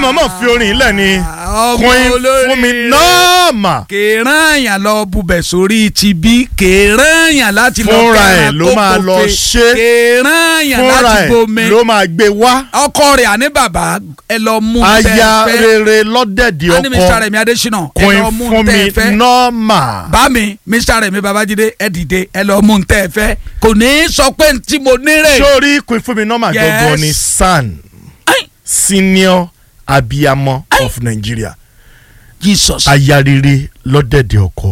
mọ̀mọ́ fi orin ilẹ̀ ni ọmọ queen olórí fún mi rẹ̀. nọ́ọ̀mà kèèrán yàn lọ bubẹ̀ sórí ti bí kèèrán yàn láti lọ Fúnra ẹ̀ kẹ́ran ló kó máa lọ kofe. ṣe. kèèrán yàn fúnra láti ẹ̀ bomi ló máa gbé wá ọkọ rẹ̀ àní bàbá ẹ lọ mú aya tẹ́ fẹ́ rere lọ́dẹ̀dẹ̀ àní Mr. ọkọ Rẹ̀mí Adésínà ẹ queen lọ mú fún mi tẹ́ fẹ́ nọ́ọ̀mà bá mi Mr. Rẹ̀mí Babájídé ẹ dìde ẹ lọ mú tẹ́ fẹ́ kò ní í sọ pé tí mo nírè sórí queen fún mi nọ́ọ̀mà Yes. gangan ni san Ai, senior abiyamọ of Nigeria Jesus aya rere lọ́dẹ̀dẹ̀ ọkọ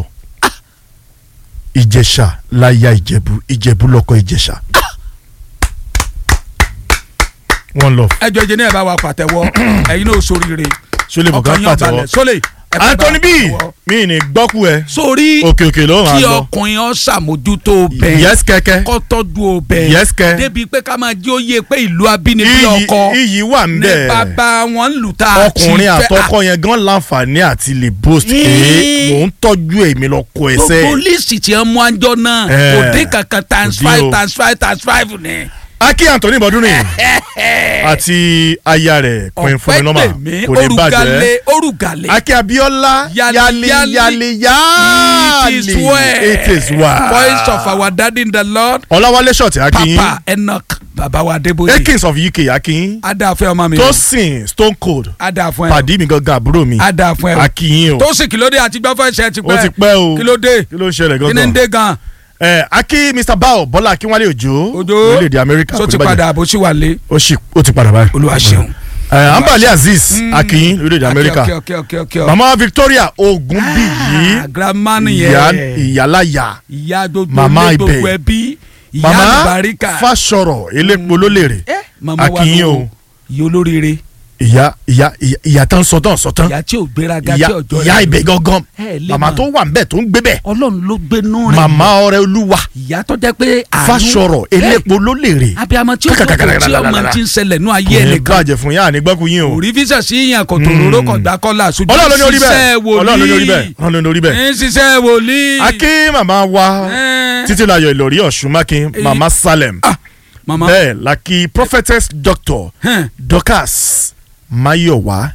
ìjẹ̀ṣà láya ìjẹ̀bú ìjẹ̀bú lọ́kọ ìjẹ̀ṣà one love. ẹjọ ìjẹ ní ẹ bá wa pàtẹ́wọ́ ẹ̀yin náà sóríire Sólè bùkún ọkàn yín pàtẹ́wọ́. ọbalẹ sólè ẹ bá wa Anthony B pàtẹ́wọ́. mi ní gbọ́kú ẹ sórí òkè òkè ló máa kí lọ ọkùnrin ọ ṣàmójútó bẹ́ẹ̀ yes kẹ́kẹ́ kọ́ tọ́jú ọbẹ̀ Yes, kẹ́. débi pé ká máa jí ó yé pé ìlú abínibí iyì ọkọ iyì wà ń ní bẹ̀ bàbá wọn lù tá a ti ọkùnrin fẹ́- àtọkọ yẹn gan láǹfààní àti lè boast pé Ní- mò ń tọ́jú èmi lọ kọ ẹsẹ̀ gbogbo lísì tí wọn mú àjọ náà Eh, kò dín kankan times kò dín five o. times five times five ni. Aki Anthony Bọ́dúnrìn àti aya rẹ̀ Queen ọ̀pẹ́ Fúnminọ́mà tèmi kò ní bàjẹ́ orugale orugale. Aki Abiola Yali, yali yali. yali It yali is well. it is well voice of our daddy in the lord Ọláwálé Ṣọ̀tì Akin papa enoch baba wa adébóyè Akins of UK Akin adáfẹ́ ọmọ mi Tosin Stone Cold adáfẹ́ pàdí mi gangan àbúrò mi adáfẹ́ Akin o tó sì kìlódé àti gbọ́fẹ́ ṣe ti ó ti pẹ́ pẹ́ o kìlódé kí ló ń ṣẹlẹ̀ kí ni ń gangan dé gan ẹ Aki Mr Bao Bọ́lá Akínwálé Òjó Òjó orílẹ̀-èdè Amẹ́ríkà tó kò ti ní bàjẹ́. padà bó sì wà lé ó sì ó ti padà báyìí. olúwa ṣeun. ẹ Ambali Azeez Akin lórílẹ̀-èdè Amẹ́ríkà Okay, okay, okay, okay, okay. mama Victoria Ogunbiyi Ah, grandma ìyá nìyẹn ìyálàyà ìyá gbogbo Mama ilé ibẹ̀. gbogbo ẹbí ìyá mama àlùbáríkà Fásọ̀rọ̀ elépo lólèrè Eh, mama wa Akin ló o ìyá olóríire ìyá ìyá ìyá- ìyá tán sọtán sọtán ìyá tí ò gbéraga ìyá tí ọjọ́ ìyá ibẹ̀ gangan ẹ lè mama mọ̀. tó wà ń bẹ̀ tó ń gbé bẹ̀ ọlọ́run ló gbénú rẹ̀ mama ọrẹ olúwa ìyá tó jẹ́ pé àánú Fásọ̀rọ̀ elépo lólèrè abiyamọ tí ó kọ̀ tí ọmọ ti ń ṣẹlẹ̀ nú ayé kò ní ẹnìkan bàjẹ́ fún yá ànígbàkú yín o òrí fíṣà sí yàn kò tó róró kò gbá kọ́lá ṣùgbọ́n ọlọ́run ló ní orí bẹ́ẹ̀ ṣiṣẹ́ ọlọ́run ló ní orí bẹ́ẹ̀ wòlíì ọlọ́run ló ní orí bẹ́ẹ̀ ń ṣiṣẹ́ wòlíì. Akin màmá wa Eh. títílayọ̀ ìlọrí ọ̀ṣun mákin Eh. mama salem Ah, mama bẹ́ẹ̀ la kí prophetess doctor hẹ́n, dorcas mayowa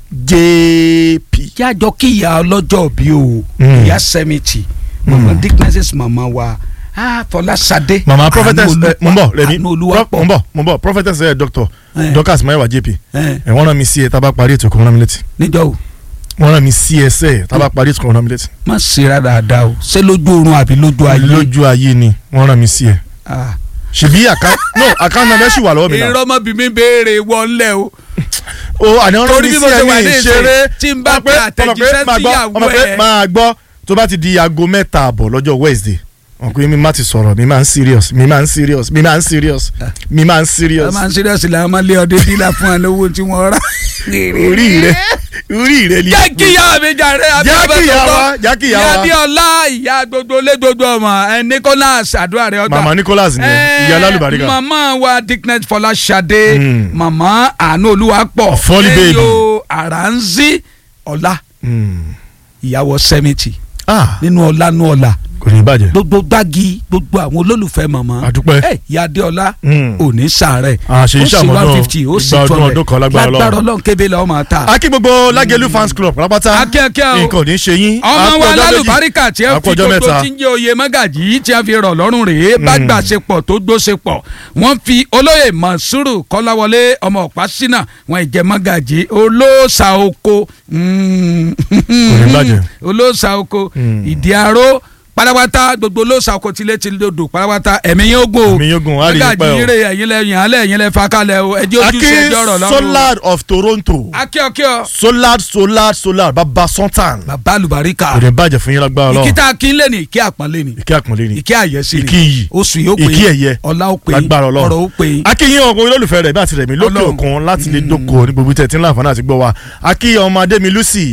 jp. kí a jọ kí ìyá ọlọ́jọ́ bí o Mm. ìyá sẹ́mìtì mama dignesses mama wa ah, fọlásadé mama prophetess Àánú ẹ mo ń bọ̀ rẹmi àánú olúwa mo ń bọ̀ mo ń bọ̀ prophetess ẹ doctor Eh. dorcas mayowa jp Eh. ẹ wọ́n rán mi sí ẹ tá a bá parí ètò kan rán mi létí níjọ́ o wọ́n rán mi sí ẹsẹ̀ tá a bá parí ètò kan rán mi létí. má ṣe ra dáadáa o ṣé lójú oorun àbí lójú ayé lójú ayé ni wọ́n rán mi sí ẹ. Ah. ṣèbí àká no àká náà mẹ́sì wà lọ́wọ́ mi náà. irọ́ mọ́ bí mi béèrè wọlé o o àní wọ́n rán Torí mi bí sí mo ṣe wà ẹ ní ní ìsìn, ìṣeré tí n bá Ọmọ pé- pe ọmọ pé àtẹ̀jíṣẹ́ máa gbọ́, síyàwó ọmọ pé ẹ̀. máa gbọ́ tó bá ti di aago mẹ́ta àbọ̀ lọ́jọ́ wednesday wọn pé mi má ti sọ̀rọ̀ mi máa ń serious mi máa ń serious mi máa ń serious mi máa ń a serious máa ń ṣíríọ̀sì làwọn máa lé ọdẹ dílà fún ẹ lówó tí wọ́n rà. orí rẹ orí rẹ ni. jẹ́ kí ìyá mi jàre Jẹ́ kí ìyá wa, jẹ́ kí ìyá wa. ìyá díọ̀lá ìyá gbogbo lé gbogbo ọmọ ẹ Nicholas àdúrà rẹ ọgbà. mama nicholas ni Eh, ìyá alálùbáríkà mama wa dickness fọláṣadé Mm. mama àánú olúwapọ̀ Fọ́lí baby. ẹyọ àránzí ọlá Hmm. ìyàwó sẹ́mìtì ah nínú ọlá nú ọlá kò ní bàjẹ́ gbogbo gbági gbogbo àwọn olólùfẹ́ mama àdúpẹ́ ẹ ìyá adéọlá Hmm. òní sàárẹ̀ Ah, ṣe ó iṣẹ́ sì àmọ́dún one fifty ó sì ìgbà two ọdún hundred ọdún kan lágbára Ọlọ́run. lágbára ọlọ́run kébé lọ́wọ́ máa ta. akí gbogbo lágẹ̀lú fans club pátápátá akẹ́kẹ́ o nǹkan ò ní ṣe yín ọmọ Á kú wa ọjọ́ méjì. lálùbáríkà tí ẹ Á fi kú ọjọ́ gbogbo mẹ́ta. tí ń jẹ́ oyè mọ́gàjì tí a fi rọ̀ lọ́rùn rèé bá gbà ṣe pọ̀ tó gbó ṣe pọ̀ wọ́n fi olóyè mọ̀súrù kọ́láwọlé ọmọ ọ̀pá sínà wọn ìjẹ́ mọ́gàjì olóòṣà oko mm, ní bàjẹ́. olóòṣà oko Mm. ìdí aró pátápátá gbogbo olóòṣà oko tilé ti lodò pátápátá ẹ̀mí yóò gùn o Ẹ̀mí yóò gùn, á rí yín pẹ́ o. mọ́gàjì rè ẹ̀yin lẹ yàn án lẹ̀ ẹ̀yin lẹ fa kalẹ̀ o ẹjẹ́ akí ojúṣe ẹjọ́ ọ̀rọ̀ lọ́rùn solar of toronto akíọ̀kíọ̀ solar solar solar baba sultan bàbá àlùbáríkà kò ní bàjẹ́ fún yín lágbára Ọlọ́run ìkíta akínlé ni ìkí àpọ́nlé ni ìkí àpọ́nlé ni ìkí àyẹ́sí ni ìkí iyì oṣù yóò pé ìkí ẹ̀yẹ ọlá ó pé lágbára Ọlọ́run ọ̀rọ̀ ó pé akíyín ọkọ olólùfẹ́ rẹ̀ bí àti rẹ̀mí lókè Ọlọ́run. òkun láti lè dóko ní gbogbo tẹ̀ tí ń láǹfààní àti gbọ́ wa akíyín ọmọ adémi lucy